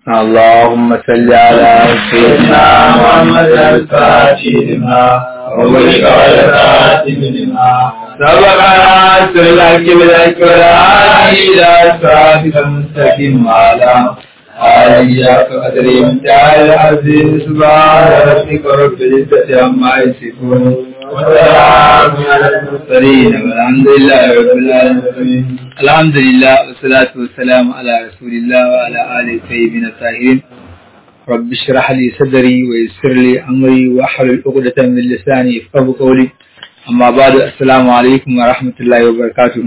اللهم صل على سيدنا محمد الفاتح لما وغلق والخاتم لما سبق ناصر الحق بالحق والهادي الى صراطك المستقيم وعلى آله قدر امتحان العزيز سبحان ربك رب العزة عما يصفون وسلام على المرسلين والحمد لله رب العالمين الحمد لله والصلاة والسلام على رسول الله وعلى آله الطيبين الطاهرين رب اشرح لي صدري ويسر لي أمري واحلل عقدة من لساني يفقهوا قولي أما بعد السلام عليكم ورحمة الله وبركاته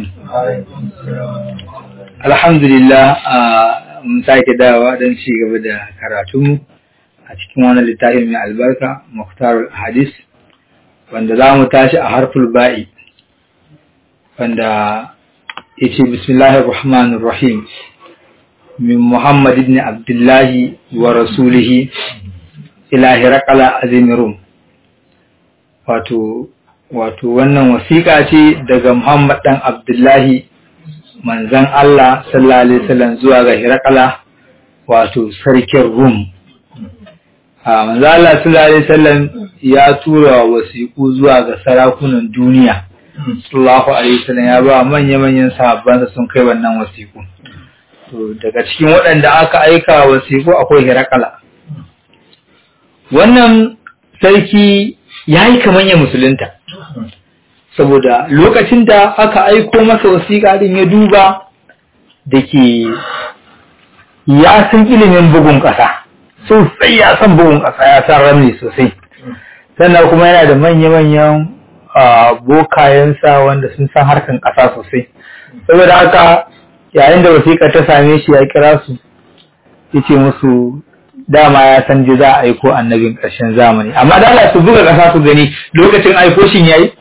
الحمد لله mun sake dawa don ci gaba da karatunmu a cikin wani littafin mai albarka Mukhtarul Hadis wanda za mu tashi a harful ba'i wanda ya ce bismillahir rahmanir rahim min Muhammad ibn Abdullahi wa rasulihi ila Hiraqala azimirum wato wato wannan wasiƙa ce daga Muhammad dan Abdullahi manzan Allah sallallahu alaihi wasallam zuwa ga Hirakala wato sarkin Rum. A manzan Allah sallallahu alaihi wasallam ya tura wasiƙu zuwa ga sarakunan duniya. Sallallahu alaihi wasallam ya ba manya-manyan sahabbansa sun kai wannan wasiƙu. To daga cikin waɗanda aka aika wasiƙu akwai Hirakala. Wannan sarki ya yi kamar ya musulunta. saboda lokacin da aka aiko masa wasiƙa din ya duba da ke ya san ilimin bugun ƙasa sosai ya san bugun ƙasa ya san ramni sosai sannan kuma yana da manya-manyan bokayensa wanda sun san harkan ƙasa sosai saboda haka yayin da wasiƙa ta same shi ya kira su ya ce musu dama ya san ji za a aiko annabin ƙarshen zamani amma da su buga ƙasa su gani lokacin aiko shin yayi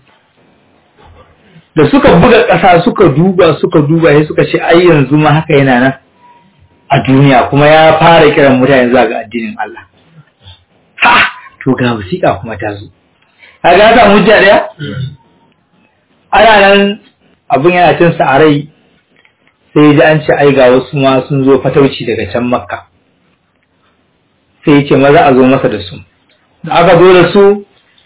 da suka buga ƙasa suka duba suka duba sai suka ce ai yanzu ma haka yana nan a duniya kuma ya fara kiran mutane zuwa ga addinin Allah ha to ga wasiƙa kuma ta zo kaga ya samu hujja daya ana nan abin yana cin sa a rai sai ji an ce ai ga wasu ma sun zo fatauci daga can makka sai ya ce maza a zo masa da su da aka zo da su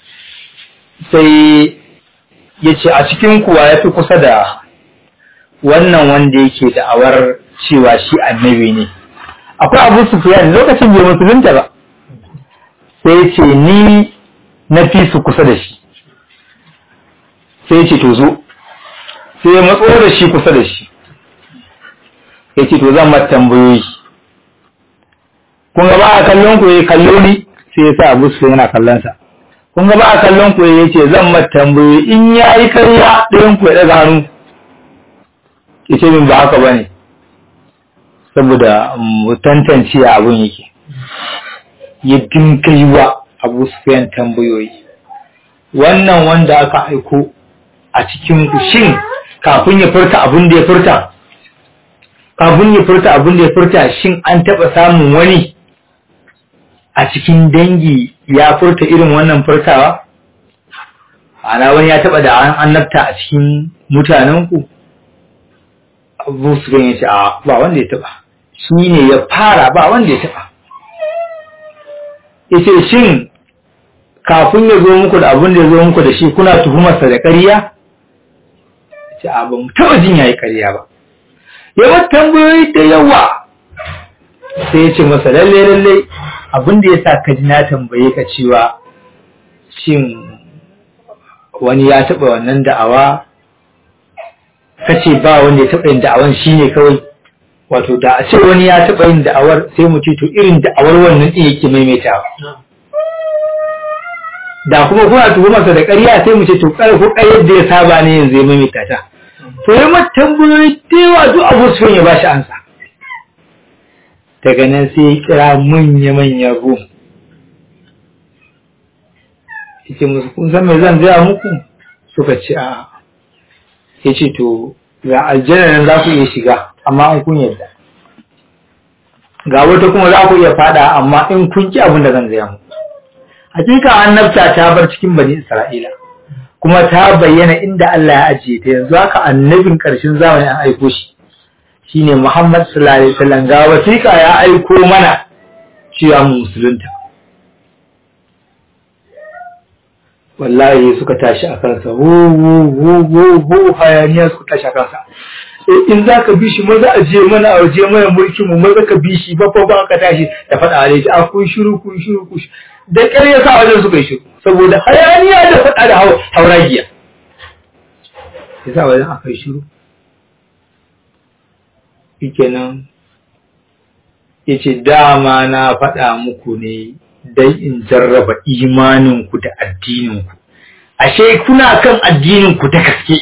sai ya ce a cikin kuwa ya fi kusa da wannan wanda yake da'awar cewa shi annabi ne akwai abu sufiyan lokacin bai musulunta ba sai ce ni na fi su kusa da shi sai ce to zo sai ya matso da shi kusa da shi ya ce to zan mata tambayoyi kun ga ba a kallon ku ya kallo ni sai ya sa abu sufiyan yana kallon sa kun ga ba a kallon ku ya ce zan mata tambayoyi in ya yi karya ɗayan ku ya ɗaga hannu ya ce min ba haka ba ne saboda mu tantance abin yake ya dinka yi wa abu sufiyan tambayoyi wannan wanda aka aiko a cikin ku shin kafin ya furta abin da ya furta kafin ya furta abin da ya furta shin an taɓa samun wani a cikin dangi ya furta irin wannan furtawa? Ana wani ya taɓa da an annabta a cikin mutanenku? Abu su ganye ce, a ba wanda ya taɓa, shi ne ya fara ba wanda ya taɓa. Ya ce, shin kafin ya zo muku da abin da ya zo muku da shi kuna tuhumarsa da ƙarya? Ya ce, a ba mu taɓa jin ya yi ƙarya ba. Ya tambayoyi da yawa sai ya ce masa lalle lalle abin da ya sa ka ji na tambaye ka cewa shin wani ya taɓa wannan da'awa ka ce ba wanda ya taɓa yin da'awan shi ne kawai wato da a ce wani ya taɓa yin da'awar sai mu ce to irin da'awar wannan ɗin yake maimaitawa da kuma kuna tuhumarsa da ƙarya sai mu ce to ƙar ko ƙaryar da ya saba ne yanzu ya maimaita ta to yi mata tambayoyi da yawa duk abu su ya ba shi ansa daga nan sai ya kira manya-manyan rum yake musu kun san mai zan gaya muku suka ce a ya ce to ga aljanna nan za ku iya shiga amma an kun yadda ga wata kuma za ku iya fada amma in kun ki abin da zan gaya muku hakika annabta ta bar cikin bani isra'ila kuma ta bayyana inda Allah ya ajiye ta yanzu haka annabin ƙarshen zamani an aiko shi shine Muhammad sallallahu alaihi wasallam ga wasiƙa ya aiko mana cewa mu musulunta wallahi suka tashi a kansa hu hu hu hu hu hayaniya suka tashi a kansa in za ka bi shi maza a je mana a je mana mulkin mu maza ka bi shi ba fa ba ka tashi da faɗa a a kun shiru kun shiru kun shiru da ƙyar ya sa wajen suka yi shiru saboda hayaniya da faɗa da hauragiya ya sa wajen aka yi shiru shikenan ya ce dama na faɗa muku ne don in jarraba imaninku da addininku ashe kuna kan addininku ta gaske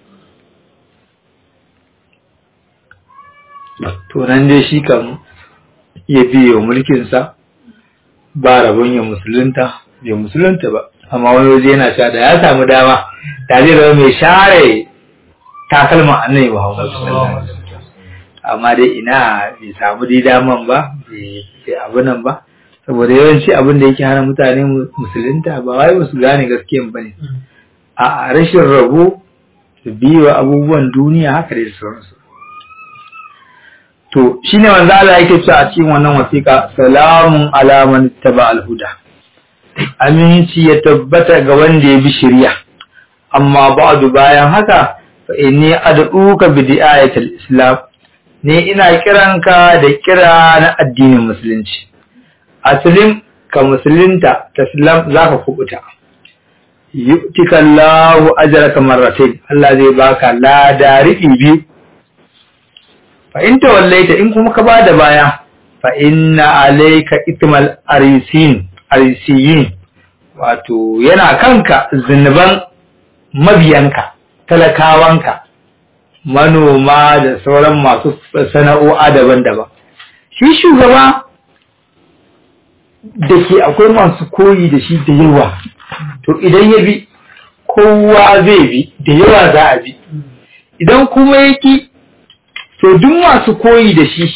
to nan dai shi kan ya biye wa mulkinsa ba rabon ya musulunta bai musulunta ba amma wani waje yana cewa da ya samu dama da zai zama mai share takalman annabi Muhammad sallallahu alaihi wasallam amma dai ina bai samu dai daman ba bai abu nan ba saboda yawanci abin da yake hana mutane musulunta ba wai ba su gane gaskiyan bane a rashin rabo su biyo abubuwan duniya haka dai sauransu to shine manzo Allah yake cewa a cikin wannan wasiƙa salamun ala man taba al-huda aminci ya tabbata ga wanda ya bi shari'a amma ba'du bayan haka fa inni ad'uka bi di'ayatil islam ne ina kiranka da kira na addinin musulunci aslim ka musulunta taslam zaka kubuta yu'tika Allahu ajraka marratayn Allah zai baka lada riɓi biyu fa in tawallaita in kuma ka bada baya fa inna alayka itmal arisin arisiyin wato yana kanka zunuban mabiyanka talakawanka manoma da sauran masu sana'o'a daban-daban shi shugaba da ke akwai masu koyi da shi da yawa to idan ya bi kowa zai bi da yawa za a bi idan kuma ya ki to duk masu koyi da shi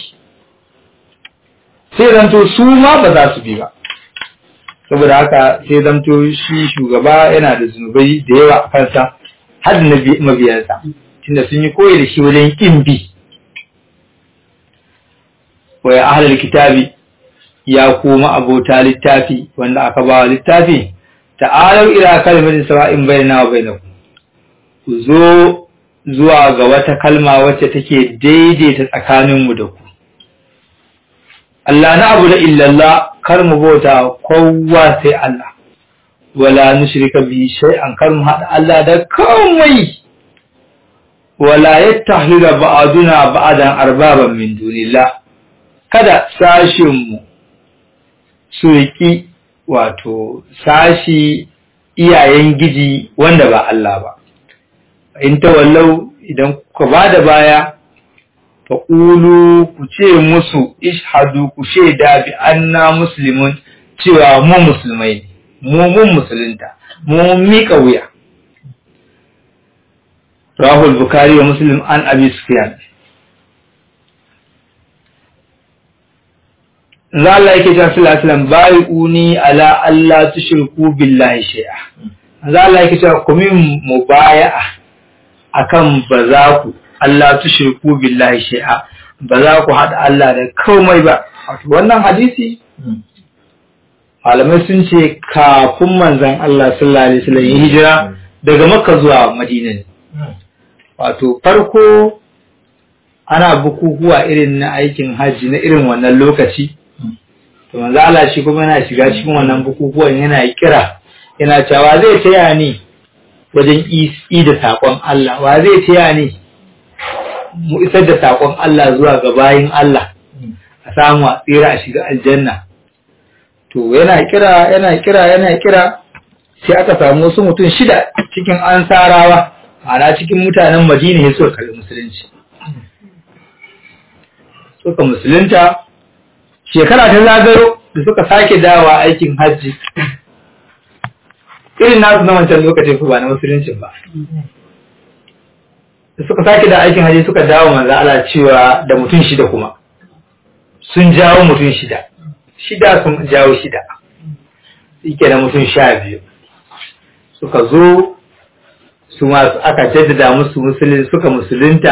sai zanto su ma ba za su bi ba saboda haka sai zanto shi shugaba yana da zunubai da yawa a kansa har da mabiyansa tunda sun yi koyi da shi wajen kin bi wa ya ahlul kitabi ya kuma abota littafi wanda aka ba littafi ta'alau ila kalimatin sawa'in bainana wa bainakum ku zo zuwa ga wata kalma wacce take daidaita tsakaninmu da ku Allah na abu da illallah kar mu bauta kowa sai Allah wala nushrika bi shay'an kar mu hada Allah da komai wala yattakhidha ba'duna ba'dan arbaban min dunillah kada sashin mu su riki wato sashi iyayen giji wanda ba Allah ba in tawallau idan ku ba da baya fa qulu ku ce musu ishhadu ku shaida bi anna muslimun cewa mu musulmai mu mun musulunta mu mika wuya rahul bukhari wa muslim an abi sufyan za Allah yake cewa sallallahu alaihi wasallam bai'uni ala alla tushriku billahi shay'a za Allah yake cewa ku min mubaya'a akan ba za ku Allah tushriku billahi shay'a ba za ku hada Allah da komai ba wato wannan hadisi malamai sun ce kafin manzon Allah sallallahu alaihi wasallam ya hijira daga Makka zuwa Madina ne wato farko ana bukukuwa irin na aikin hajji na irin wannan lokaci to manzo Allah shi kuma yana shiga cikin wannan bukukuwan yana kira yana cewa zai taya ni wajen isi da sakon Allah wa zai taya ni mu isar da sakon Allah zuwa ga bayin Allah a samu a tsira a shiga aljanna to yana kira yana kira yana kira sai aka samu wasu mutum shida cikin ansarawa ma'ana cikin mutanen Madina ya suka karbi musulunci suka musulunta shekara ta zagayo da suka sake dawa aikin hajji irin nasu na wancan lokacin ku ba na musulunci ba da suka sake da aikin hajji suka dawo manzo Allah cewa da mutum shida kuma sun jawo mutum shida shida sun jawo shida yake da mutum sha biyu suka zo su masu aka jaddada musu musulun suka musulunta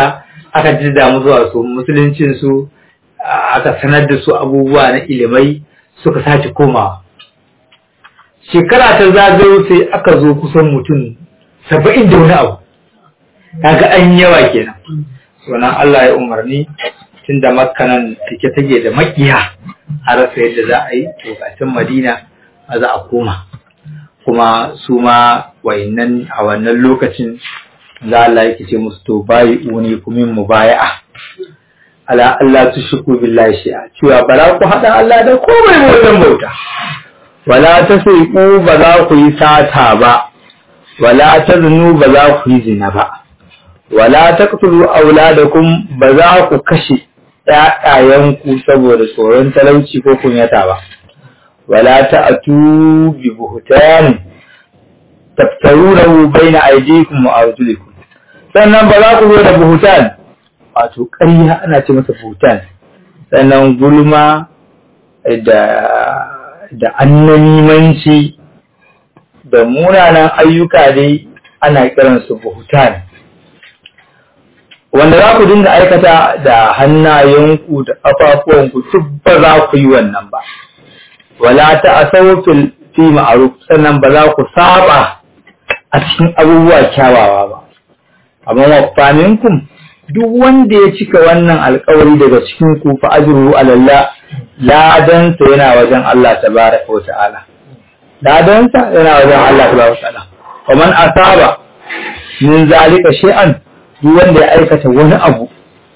aka jida musu wasu musuluncin su aka sanar da su abubuwa na ilimai suka sace komawa shekara ta zagayo sai aka zo kusan mutum saba'in da wani abu kaga an yawa kenan sunan Allah ya umarni tun da makkanan take take da makiya a rasa yadda za a yi to kacin madina a za a koma kuma su ma wayannan a wannan lokacin za Allah yake ce musu to bayi uni kumin mubaya'a ala Allah tushku billahi shi'a cewa ba za ku haɗa Allah da komai wajen bauta wala ta ku ba za ku yi sata ba wala ta zunu ba za ku yi zina ba wala taqtulu auladakum ba za ku kashe ƴaƴayenku saboda tsoron talauci ko kunyata ba wala ta'tu bi buhtan taftarunahu baina aydikum wa arjulikum sannan ba za ku zo da buhutan wato ƙarya ana ce masa buhutan sannan gulma da da annamimanci da munanan ayyuka dai ana kiransu buhutan wanda za ku dinga aikata da hannayenku da ƙafafuwanku duk ba za ku yi wannan ba wala ta asau fil fi ma'ruf sannan ba za ku saba a cikin abubuwa kyawawa ba amma wa minkum duk wanda ya cika wannan alƙawari daga cikin ku fa ajruhu ala Allah ladansa yana wajen Allah tabaraka wa ta'ala ladansa yana wajen Allah tabaraka wa ta'ala wa man asaba min zalika shay'an duk wanda ya aikata wani abu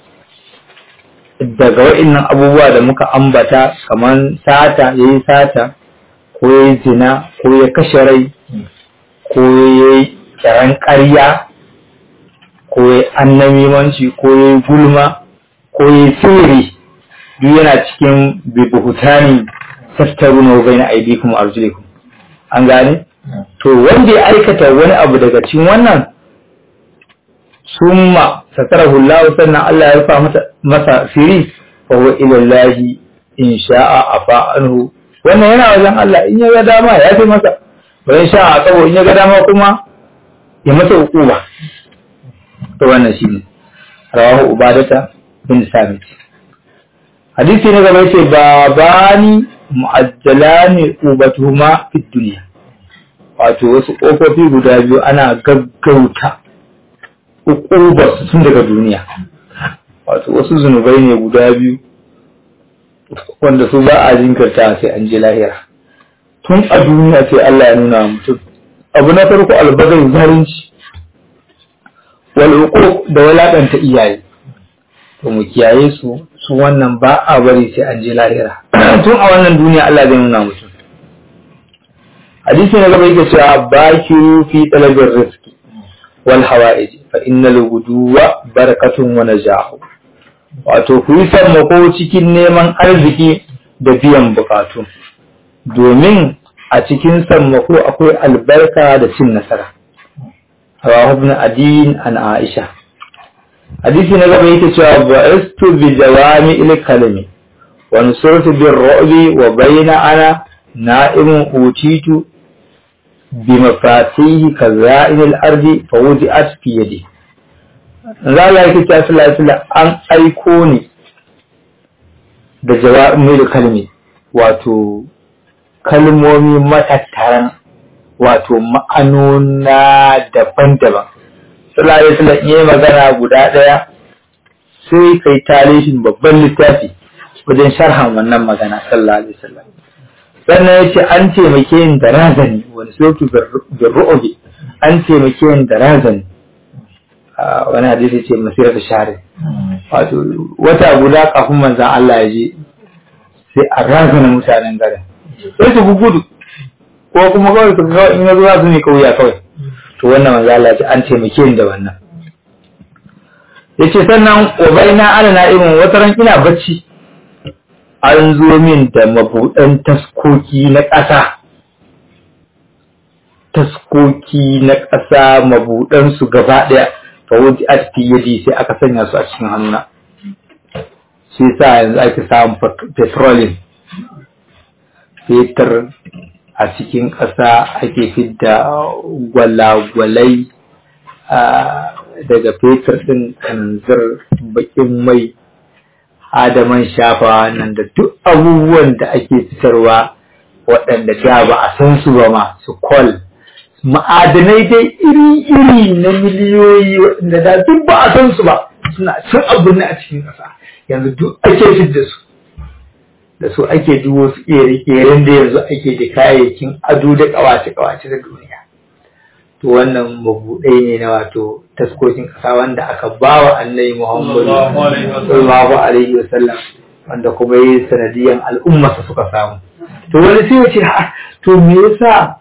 daga wa'innan abubuwa da muka ambata kamar sata ya yi sata ko ya yi zina ko ya kashe rai ko ya yi kiran ƙarya ko ya yi annamimanci ko ya yi gulma ko ya yi sirri duk yana cikin bibuhutani tattaru na bai na aidikum arjulikum an gane to wanda ya aikata wani abu daga cikin wannan summa satarahu Allah sannan Allah ya rufa masa masa siri fa huwa ila Allah in sha'a afa anhu wannan yana wajen Allah in ya ga dama ya fi masa ba in sha'a sabo in ya ga dama kuma ya masa hukuma to wannan shine rawahu ubadata bin sabit hadisi na gaba yace babani mu'ajjalani ubatuhuma fid dunya wato wasu kofofi guda biyu ana gaggauta ukubar tun daga duniya wato wasu zunubai ne guda biyu wanda su ba a jinkirta sai an je lahira tun a duniya sai Allah ya nuna mutum abu na farko albagai zalunci wal uquq da walakanta iyaye to mu kiyaye su su wannan ba a bari sai an je lahira tun a wannan duniya Allah zai nuna mutum hadisi na gaba yake cewa bakiru fi talabir rizqi wal hawa'ij fa innal guduwa barakatun wa najahu wato ku yi sammako cikin neman arziki da biyan bukatu domin a cikin sammako akwai albarka da cin nasara rawahu ibn adin an aisha hadisi na gaba yake cewa ba'istu bi jawami il kalimi wa nusurtu bir ru'bi wa bayna ana na'imun utitu بمفاتيح كزائن الأرض فوضعت في يدي za la yake ta sallallahu an aiko ni da jawabin da kalmi wato kalmomi matattaran wato ma'anona daban-daban sallallahu alaihi wasallam yayi magana guda daya sai kai tarihin babban littafi wajen sharhan wannan magana sallallahu alaihi wasallam sannan ya ce an taimake yin da razani wani soki birru'ubi an taimake yin da razani wani hadisi ce masirar share wato wata guda kafin manzan Allah ya je sai a razana mutanen garin sai su gudu ko kuma kawai su kawai in ya zuwa su ne kauya kawai to wannan manzan Allah ya ce an taimake yin da wannan ya ce sannan obaina ana na irin wata ran ina bacci an zo min da mabuɗan taskoki na ƙasa taskoki na ƙasa mabuɗansu gaba ɗaya fa wuji a cikin yadi sai aka sanya su a cikin hannuna shi sa yanzu ake samun petroleum fetur a cikin ƙasa ake fidda gwalagwalai daga fetur ɗin kananzir baƙin mai adaman shafa nan da duk abubuwan da ake fitarwa waɗanda da ba a san su ba ma su kwal ma'adanai dai iri-iri na miliyoyi waɗanda da duk ba a san su ba suna cin abu ne a cikin ƙasa yanzu duk ake fit da su da su ake duk wasu ƙere-ƙeren da yanzu ake da kayayyakin ado da ƙawace-ƙawace da duniya to wannan mabuɗai ne na wato taskokin ƙasa wanda aka ba wa annabi muhammadu sallallahu alaihi wa sallam wanda kuma yi sanadiyan al'ummarsa suka samu to wani sai ya ce ha to me yasa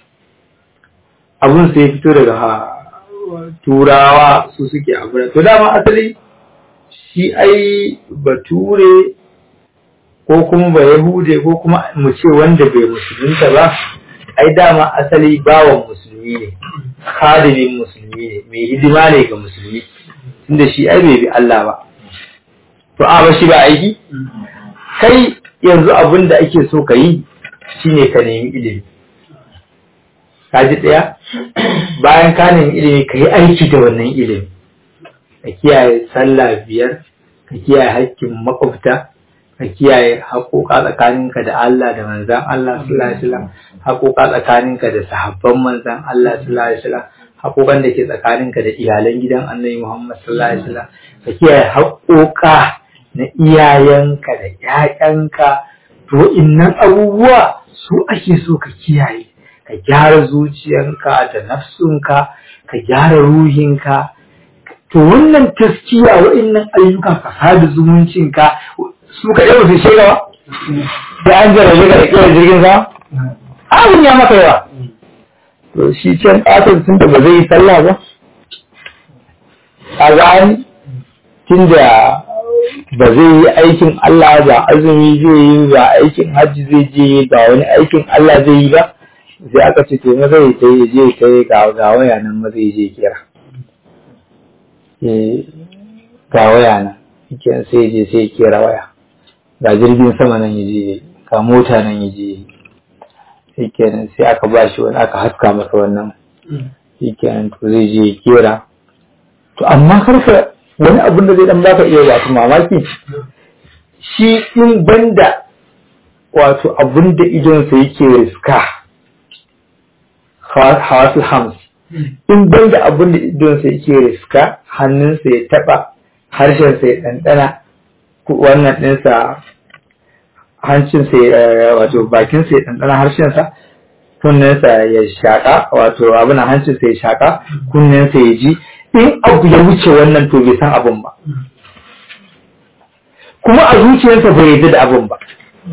abun sai ya fito daga turawa su suke abu to dama asali shi ai bature ko kuma ba yahude ko kuma mu ce wanda bai musulunta ba ai dama asali bawan musulmi ne khadimin musulmi ne mai hidima ne ga musulmi tunda shi ai bai bi Allah ba to a ba shi ba aiki kai yanzu abin da ake so ka yi shine ka nemi ilimi ka ji ɗaya bayan ka nemi ilimi ka yi aiki da wannan ilimi ka kiyaye sallah biyar ka kiyaye haƙƙin makwabta ka kiyaye haƙoƙa tsakaninka da Allah da manzan Allah sallallahu alaihi wasallam haƙoƙa tsakaninka da sahabban manzan Allah sallallahu alaihi wasallam haƙoƙan da ke tsakaninka da iyalan gidan Annabi Muhammad sallallahu alaihi wasallam ka kiyaye haƙoƙa na iyayenka da ƴaƴanka to innan abubuwa su ake so ka kiyaye ka gyara zuciyanka da nafsunka ka gyara ruhinka to wannan taskiya wa'annan ayyukan ka sada zumuncinka su ka yau su shiga ba da an jarabe ka da kira jirgin sama abin ya maka yawa to shi can ƙasar tun da ba zai yi sallah ba a gani tun da ba zai yi aikin Allah ba azumi zai yi ba aikin hajji zai je ba wani aikin Allah zai yi ba sai aka ce to maza ya ta yi je ta yi ga waya nan maza ya je kira ga waya nan kenan sai je sai kera waya ga jirgin sama nan ya je ga mota nan ya je sai kenan sai aka ba shi wani aka haska masa wannan sai kenan to zai je kera to amma karka wani abin da zai dan baka iya wato mamaki shi in banda wato abin da idonsa yake riska hawasul hams in banda abin da idonsa yake riska hannunsa ya taba harshensa ya ɗanɗana wannan ɗinsa hancinsa wato bakinsa ya ɗanɗana harshensa kunninsa ya shaƙa wato abin hancinsa ya shaƙa kunninsa ya ji in abu ya wuce wannan to bai san abin ba kuma a zuciyarsa bai yarda da abin ba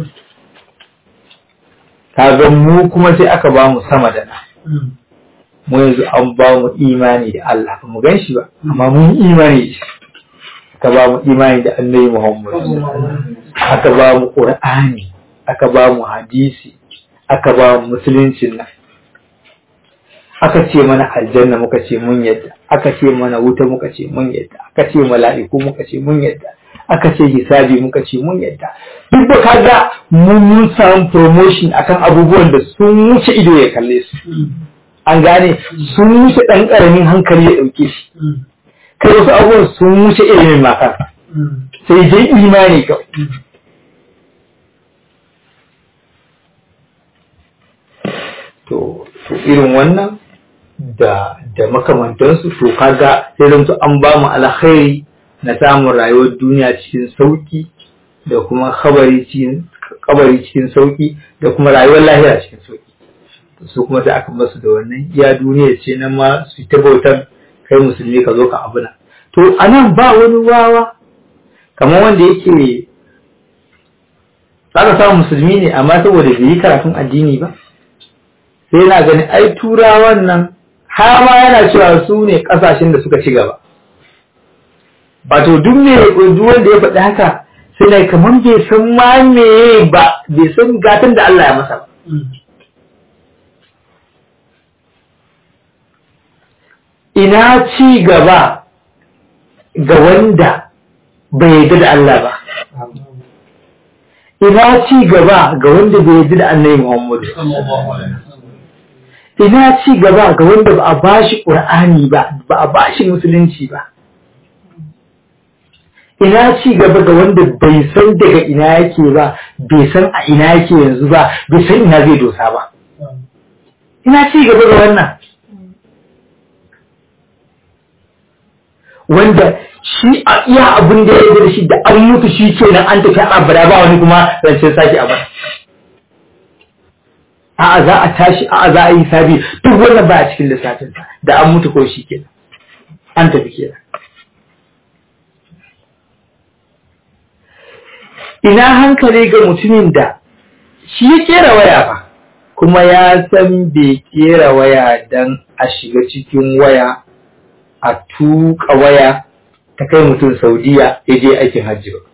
kaga mu kuma sai aka ba mu sama da na mu yanzu an ba mu imani da Allah ba mu gan shi ba amma mun imani da shi aka ba mu imani da annabi Muhammad aka ba mu Qur'ani aka ba mu hadisi aka ba mu musuluncin nan aka ce mana aljanna muka ce mun yadda aka ce mana wuta muka ce mun yadda aka ce mala'iku muka ce mun yadda aka ce hisabi muka ce mun yadda duk da kaga mun mun samu promotion akan abubuwan da sun wuce ido ya kalle su an gane sun wuce dan karamin hankali ya dauke shi kai wasu abubuwan sun wuce ilimin makar sai dai imani kawai to irin wannan da da makamantansu to kaga sai zanto an ba mu alkhairi na samun rayuwar duniya cikin sauki da kuma kabari cikin kabari cikin sauki da kuma rayuwar lahira cikin sauki su kuma sai aka basu da wannan iya duniya ce nan ma su ta bautan kai musulmi ka zo ka abuna to anan ba wani wawa kamar wanda yake zaka samu musulmi ne amma saboda bai yi karatun addini ba sai yana ganin ai turawan nan har ma yana cewa su ne kasashen da suka ci gaba wato duk me duk wanda ya faɗi haka sai na kamar bai san ma me ba bai san gatan da Allah ya masa ba ina ci gaba ga wanda bai yarda da Allah ba ina ci gaba ga wanda bai yarda da Annabi Muhammad ina ci gaba ga wanda ba a bashi ƙur'ani ba ba a bashi musulunci ba ina ci gaba ga wanda bai san daga ina yake ba bai san a ina yake yanzu ba bai san ina zai dosa ba ina ci gaba ga wannan wanda shi a iya abin da ya da shi da an mutu shi ke nan an tafi abada ba wani kuma rancen sake a bada a'a za a tashi a'a za a yi sabi duk wannan ba a cikin lissafinsa da an mutu ko shi kenan an tafi kenan ina hankali ga mutumin da shi ya kera waya fa kuma ya san bai kera waya don a shiga cikin waya a tuka waya ta kai mutum saudiya ya je aikin hajji ba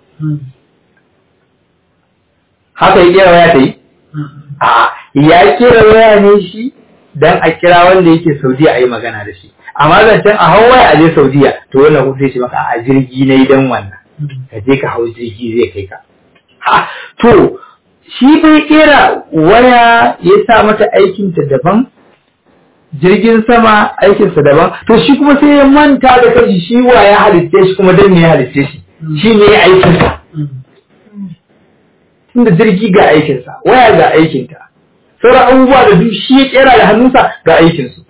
haka ya kera waya ta yi a ya kera waya ne shi don a kira wanda yake saudiya a yi magana da shi amma zancen a hau waya a je saudiya to wannan kuma sai ce maka a jirgi na idan wannan ka je ka hau jirgi zai kai ka ha to shi bai kera waya ya sa mata aikinta daban jirgin sama aikinsa daban to shi kuma sai ya manta da kashi shi wa ya halitte shi kuma dan ne ya halitte shi shi ne ya aikinsa tunda jirgi ga aikinsa waya ga aikinta sauran abubuwa da duk shi ya kera da hannunsa ga aikinsu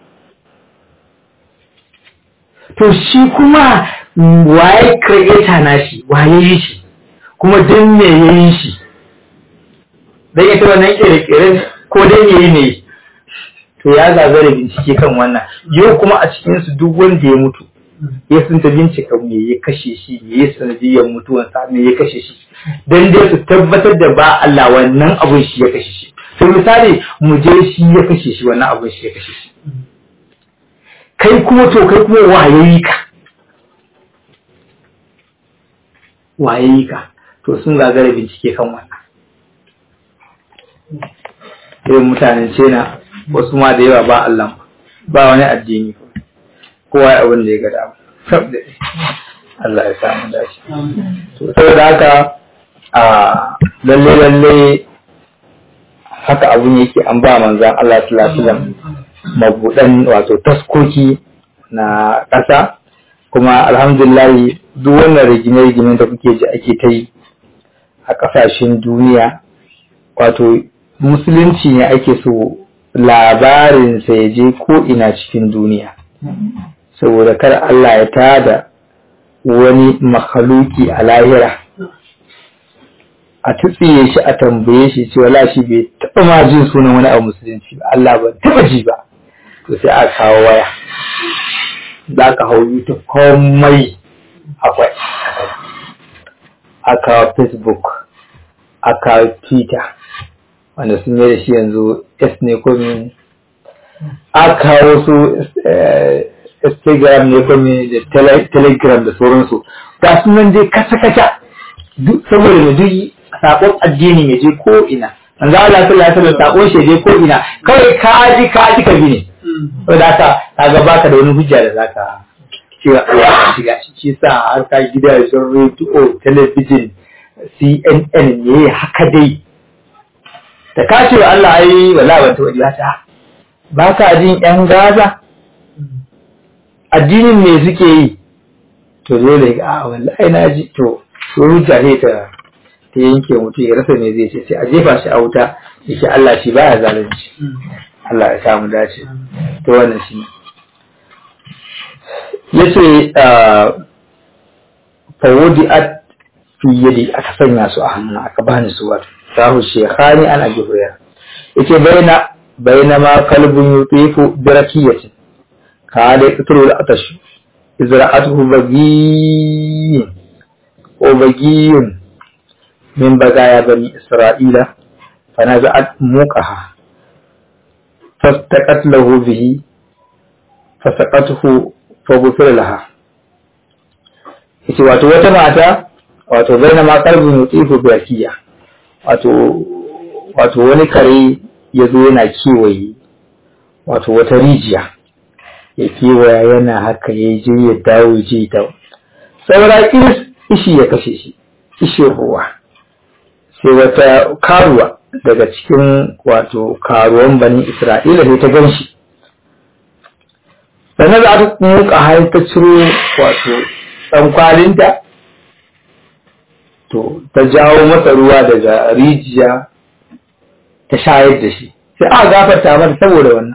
to shi kuma waye creator na shi waye yi shi kuma dan me ya yi shi dan ita wannan kere-kere ko dan me yi ne to ya zagara bincike kan wannan yau kuma a cikinsu duk wanda ya mutu ya sun ta bincika me ya kashe shi me ya sanadiyar mutuwansa me ya kashe shi dan dai su tabbatar da ba Allah wannan abun shi ya kashe shi to misali mu je shi ya kashe shi wannan abun shi ya kashe shi kai kuma to kai kuma wayayi ka wayayi ka to sun gagara bincike kan wannan irin mutanen cena wasu ma da yawa ba Allah ba wani addini kowa ya abin da ya ga dama Allah ya samu dace to saboda haka a lalle lalle haka abun yake an ba manzan Allah sallallahu alaihi wasallam mabudan wato taskoki na ƙasa kuma alhamdulillah duk wannan rigime-rigimen da kuke ji ake ta yi a ƙasashen duniya wato musulunci ne ake so labarinsa ya je ko ina cikin duniya saboda kar Allah ya tada wani makhaluki a lahira a tutsiye shi a tambaye shi cewa la shi bai taɓa ma jin sunan wani abu musulunci ba Allah ba taɓa ji ba to sai a kawo waya za ka hau YouTube komai akwai a kawo Facebook a kawo Twitter wanda sun yi da shi yanzu S ne ko me a kawo su Instagram ne ko me da Telegram da sauransu ga su nan dai kasa-kasa saboda mu duk sakon addini ya je ko ina manzo Allah sallallahu alaihi wasallam sakon shi je ko ina kawai ka ji ka ji ka bi ne saboda haka kaga baka da wani hujja da zaka cewa Allah shiga shi sa har ka gidajen radio television CNN ne haka dai da ka ce Allah ai wala ban taɓa jiya ta ba ka jin ƴan gaza addinin me suke yi to dole ga a wallahi na ji to to hujja ne ta ta yanke mutum ya rasa me zai ce sai a jefa shi a wuta yake Allah shi baya zalunci Allah ya samu dace to wannan shi yace fawudi'at fi yadi aka sanya su a hannu aka bani su wato sahu shekhani an abi hurairah yace baina baina ma kalbun yutifu bi rakiyatin kada yaqtulu al-atash izra'atuhu bagi wa bagiyun min bagaya bani isra'ila fanaza'at muqaha fastaqat lahu bihi fasaqatuhu faghfir laha yace wato wata mata wato baina ma kalbun yutifu bi rakiya wato wato wani kare ya zo yana kewaye wato wata rijiya ya kewaya yana haka ya je ya dawo ya je ya dawo saura kiris ishi ya kashe shi ishi ruwa sai wata karuwa daga cikin wato karuwan bani isra'ila sai ta gan shi sannan za ta muka har ta ciro wato ɗan kwalinta to ta jawo masa ruwa daga rijiya ta shayar da shi sai aka gafarta mata saboda wannan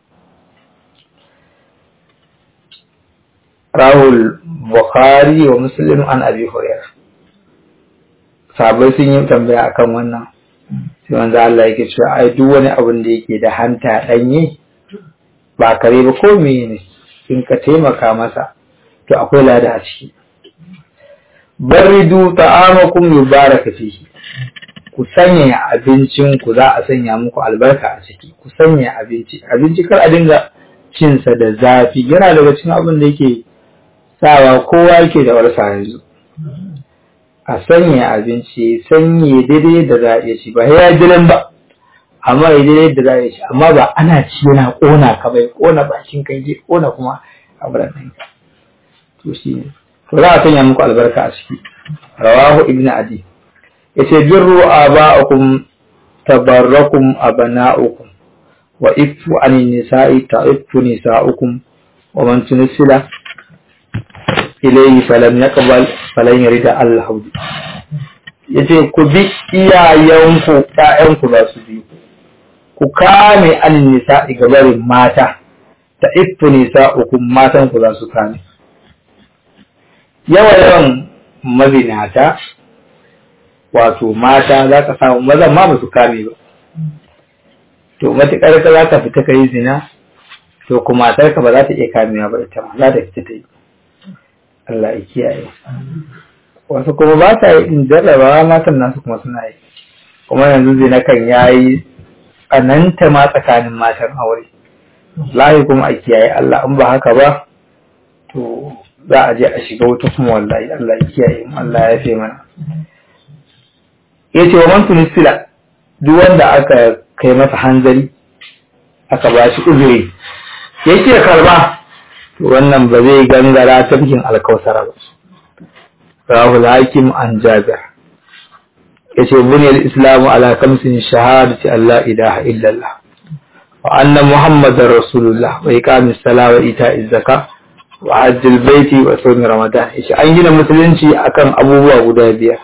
rahul bukhari wa muslim an abi hurairah sabai sun yi tambaya akan wannan sai wanzu Allah yake cewa ai duk wani abin da yake da hanta danye ba kare ba ko ne in ka taimaka masa to akwai lada a ciki baridu ta'amakum yubaraka fihi ku sanya abincin ku za a sanya muku albarka a ciki ku sanya abinci abinci kar a dinga cin sa da zafi yana daga cikin abin da yake sawa kowa yake da warsa yanzu a sanya abinci sanye daidai da za a iya ci ba ya jiran ba amma ya daidai da za a iya ci amma ba ana ci yana kona ka bai kona bakin kai je kona kuma abin nan to shi ne to za a sanya muku albarka a ciki rawahu ibnu adi yace birru aba'akum tabarrakum abana'ukum wa ifu anin nisa'i ta'iffu nisa'ukum wa man tunsila ilayhi falam yaqbal falan yarida al-hawd yace ku bi iyayenku ƴaƴanku za su bi ku kame anin nisa'i gabarin mata ta'iffu nisa'ukum matan ku za su kame yawa yawan mazinata wato mata za ka samu mazan ma ba su kame ba to matuƙar ka za ka fita ka yi zina to kuma matarka ba za ta iya kamewa ba ita ma za ta fita ta yi Allah ya kiyaye wasu kuma ba ta yi in jarrabawa matan nasu kuma suna yi kuma yanzu zina kan ya yi tsananta ma tsakanin matan aure lahi kuma a kiyaye Allah in ba haka ba to za a je a shiga wuta kuma wallahi Allah ya kiyaye mu Allah ya fi mana yace wa man tunisila duk wanda aka kai masa hanzari aka ba shi uzuri yake karba to wannan ba zai gangara tafkin alkausara ba rahul hakim an jabir yace buniyal islamu ala kamsin shahadati Allah ilaha illallah wa anna muhammadar rasulullah wa iqamis sala wa ita'iz zakah wa hajjil baiti wa sawmi ramadan yace an gina musulunci akan abubuwa guda biyar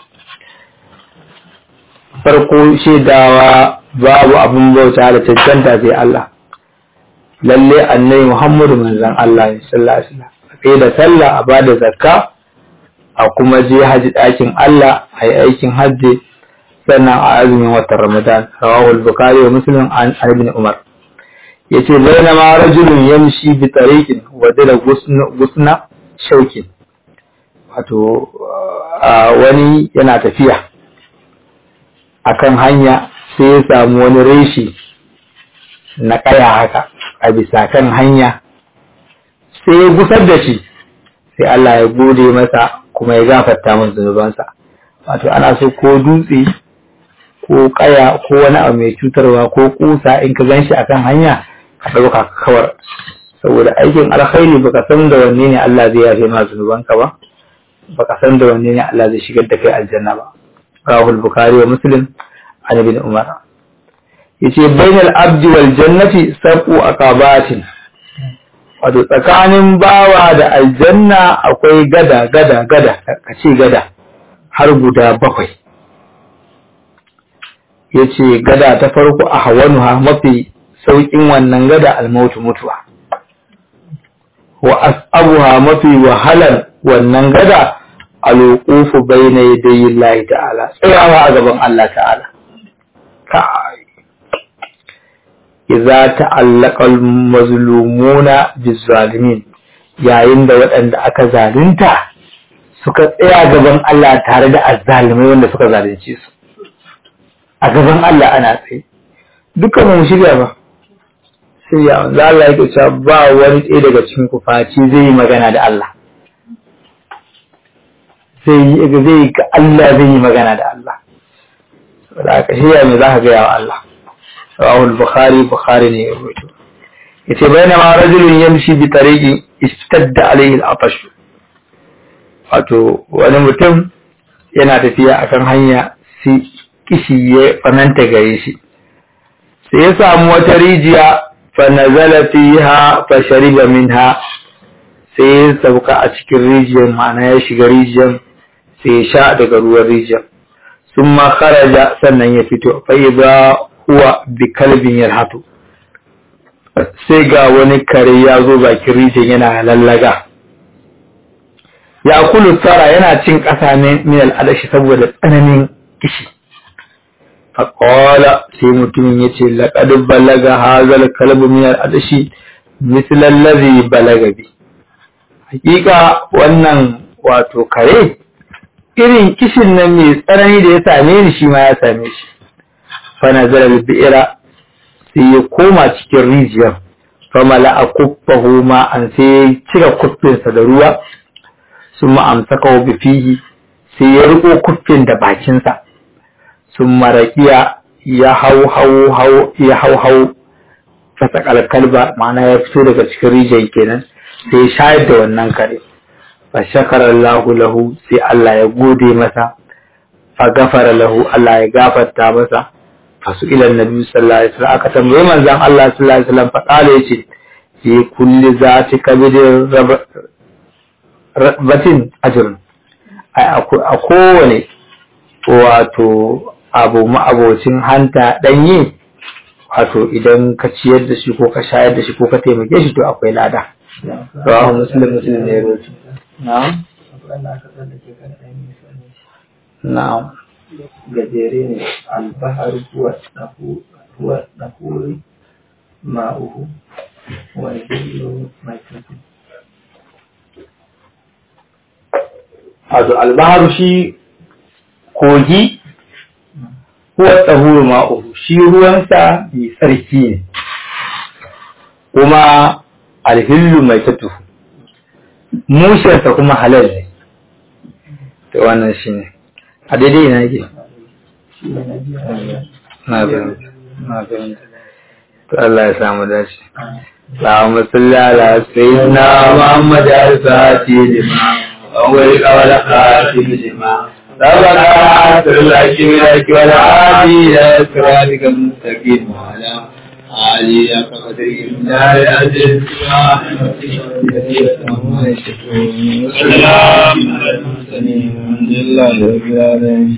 farko shaidawa babu abin bauta da cancanta sai Allah lalle annabi Muhammadu manzon Allah ne sallallahu alaihi wasallam sai da sallah a bada zakka a kuma je haji ɗakin Allah a yi aikin hajji sannan a azumin watan Ramadan rawahu al-Bukhari wa Muslim an Ibn Umar yace bainama rajulun yamshi bi tariqin wa dala gusna shaukin wato wani yana tafiya akan hanya sai ya samu wani reshi na kaya haka a bisa kan hanya sai ya gusar da shi sai Allah ya gode masa kuma ya gafarta masa zunubansa wato ana so ko dutse ko kaya ko wani abu mai cutarwa ko kusa in ka gan shi akan hanya ka ɗauka ka kawar saboda aikin alkhairi baka san da wanne ne Allah zai yafe ma zunubanka ba baka san da wanne ne Allah zai shigar da kai aljanna ba rahul bukhari wa muslim an ibn umar yace bainal abdi wal jannati sab'u aqabatin wato tsakanin bawa da aljanna akwai gada gada gada kace gada har guda bakwai yace gada ta farko a hawanuha mafi saukin wannan gada almautu mutuwa wa as'abuha mafi wahalar wannan gada alwuqufu bayna yadayi Allah ta'ala tsayawa a gaban Allah ta'ala kai idza ta'allaqa al-mazlumuna biz-zalimin yayin da waɗanda aka zalunta suka tsaya gaban Allah tare da azzalimai wanda suka zalunce su a gaban Allah ana tsaye dukkan mu shirya ba shirya za Allah yake cewa ba wani ɗaya daga cikin ku faci zai yi magana da Allah zai yi zai ga Allah zai yi magana da Allah saboda ka shirya me za ka gaya wa Allah rawahu al-bukhari bukhari ne ya rubuto yace bainama rajulun yamshi bi tariqi istadda alayhi al-atash wato wani mutum yana tafiya akan hanya sai kishi ya tsananta gare shi sai ya samu wata rijiya fa nazala fiha fa shariba minha sai ya sauka a cikin rijiyar ma'ana ya shiga rijiyar sai ya sha daga ruwan rijiyar sun ma kharaja sannan ya fito fa idza huwa bi kalbin yalhatu sai ga wani kare ya zo bakin rijiyar yana lallaga ya kulu tsara yana cin ƙasa ne min al'adashi saboda tsananin kishi faƙola sai mutumin ya ce laƙadin balaga hazal kalbu min al'adashi mislan lazi balaga bi hakika wannan wato kare irin kishin nan mai tsanani da ya same ni shi ma ya same shi fa nazara bi'ira sai ya koma cikin rijiyar fa mala'a kuffahu ma an sai ya cire kuffinsa da ruwa sun ma'amsaka wa fihi sai ya riko kuffin da bakinsa sun maraƙiya ya hau hau hau ya hau hau fasa kalba ma'ana ya fito daga cikin rijiyar kenan sai ya shayar da wannan kare fa shakara Allahu lahu sai Allah ya gode masa fa gafara lahu Allah ya gafarta masa fa su ila nabi sallallahu alaihi wasallam aka tambaye manzon Allah sallallahu alaihi wasallam fa kala yace fi kulli zati kabidin batin ajrun a kowane wato abu ma'abocin hanta ɗanye wato idan ka ciyar da shi ko ka shayar da shi ko ka taimake shi to akwai lada rawahu muslim muslim ne rubutu na'am na'am gajere ne albahar huwa huwa nahuri ma'uhu wa zillu mai tafi wato albaharu shi kogi huwa tsahuru ma'uhu shi ruwansa mai tsarki ne kuma alhillu mai tatuhu mushensa kuma halal ne to wannan shi ne a daidai ina yake na fahimta na fahimta to Allah ya samu dace اللهم صل على سيدنا محمد الفاتح لما أول قول خاتم لما سبق عصر الحق بالحق والعادي إلى صراطك المستقيم وعلى آله قدره من دار الأجل سلام على المرسلين الحمد لله رب العالمين